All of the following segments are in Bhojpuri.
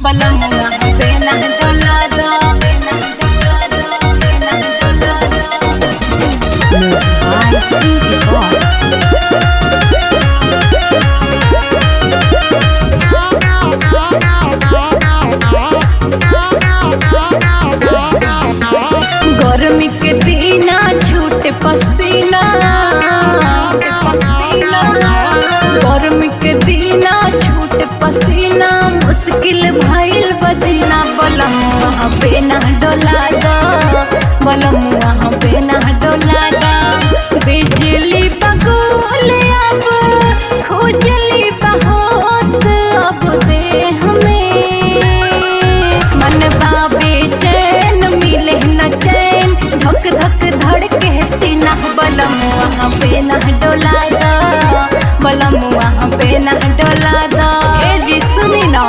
बलमुआ बेना डोला दो बेना डोला दो Music by Stevie Voice. गर्मी के दीना छूटे पसीना छूटे पसीना गर्मी के दीना छूटे पसीना मुश्किल भइल बजीना बलम वहाँ पे ना डोला दा बलम वहाँ पे ना डोला दा बिजली बगोल अब खोजली बहुत अब दे हमें मन बाबे चैन मिले न चैन धक धक धड़के सीना बलम वहाँ पे न डोला दा बलम वहाँ पे न डोला दा ए जी सुनी ना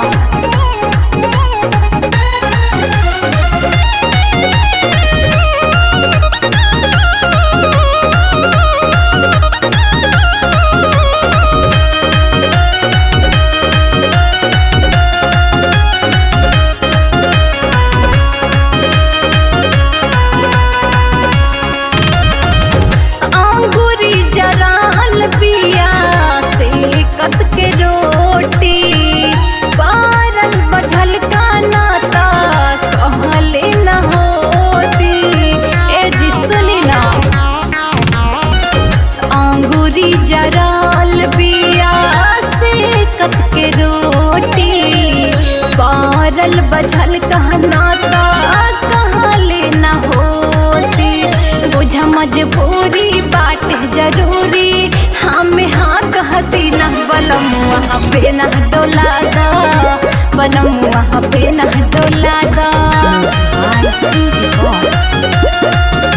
अंगूरी जराल पिया से कत के रोटी पारल बझल का नाता कहले न होती ए जी सुनी ना अंगूरी जराल पिया से कत के रोटी पारल बझल का नाता कहले न होती बुझ मजबूरी बाट जरूरी हमें हाँ कहती न बलम वहाँ पे न डोला दा बलम वहाँ पे न डोला दा Music by Stevie Voice.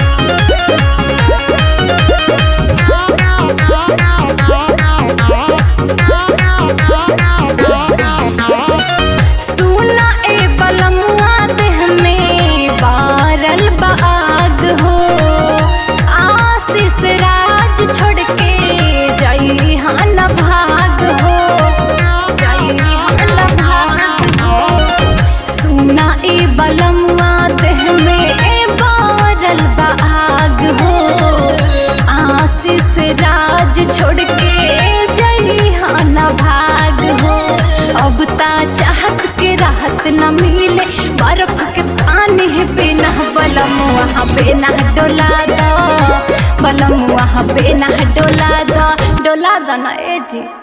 सुना ए बलमुआ देह में बारल बाग हो आशीष राज छोड़ के जई हन भाग हो जई हन भाग हो सुना ए बलमुआ देह में बारल बाग हो आशीष राज छोड़ के जई हन भाग हो अब ता चाहत के राहत न मिले बर्फ के पानी है बिना बलम वहाँ पे ना डोला दो बलम वहाँ पे ना डोला दो डोला दो ना ए जी